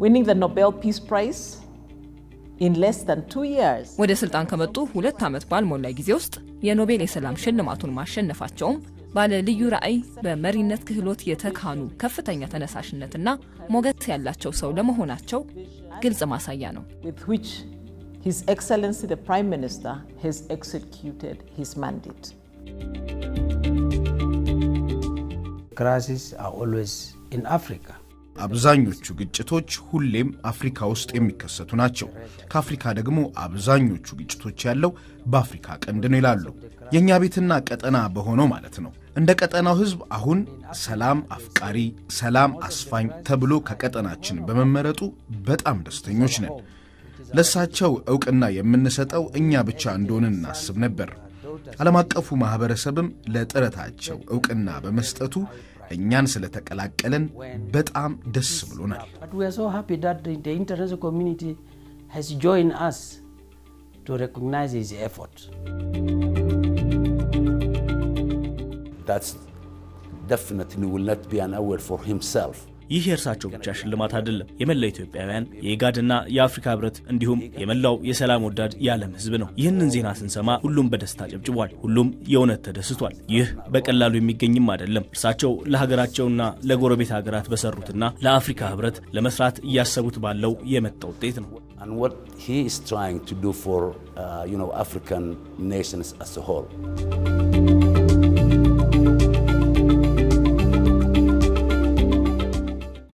winning the Nobel Peace Prize in less than two years. ወደ ስልጣን ከመጡ ሁለት ዓመት ባልሞላ ጊዜ ውስጥ የኖቤል የሰላም ሽልማቱን ማሸነፋቸውም ባለ ልዩ ራዕይ በመሪነት ክህሎት የተካኑ ከፍተኛ ተነሳሽነትና ሞገስ ያላቸው ሰው ለመሆናቸው ግልጽ ማሳያ ነው። with which His Excellency the Prime Minister has executed his mandate. Crises are always in Africa. አብዛኞቹ ግጭቶች ሁሌም አፍሪካ ውስጥ የሚከሰቱ ናቸው። ከአፍሪካ ደግሞ አብዛኞቹ ግጭቶች ያለው በአፍሪካ ቀንድ ነው ይላሉ። የእኛ ቤትና ቀጠና በሆነው ማለት ነው። እንደ ቀጠናው ሕዝብ አሁን ሰላም አፍቃሪ፣ ሰላም አስፋኝ ተብሎ ከቀጠናችን በመመረጡ በጣም ደስተኞች ነን። ለእሳቸው ዕውቅና የምንሰጠው እኛ ብቻ እንደሆንን እናስብ ነበር። ዓለም አቀፉ ማኅበረሰብም ለጥረታቸው ዕውቅና በመስጠቱ እኛን ስለተቀላቀለን በጣም ደስ ብሎናል። But we are so happy that the, the international community has joined us to recognize his effort. That's definitely will not be an award for himself. ይህ የእርሳቸው ብቻ ሽልማት አይደለም። የመላው ኢትዮጵያውያን የኢጋድና የአፍሪካ ህብረት እንዲሁም የመላው የሰላም ወዳድ የዓለም ህዝብ ነው። ይህንን ዜና ስንሰማ ሁሉም በደስታ ጨብጭቧል። ሁሉም የእውነት ተደስቷል። ይህ በቀላሉ የሚገኝም አይደለም። እርሳቸው ለሀገራቸውና ለጎረቤት ሀገራት በሰሩትና ለአፍሪካ ህብረት ለመስራት እያሰቡት ባለው የመጣ ውጤት ነው። And what he is trying to do for uh, you know, African nations as a whole.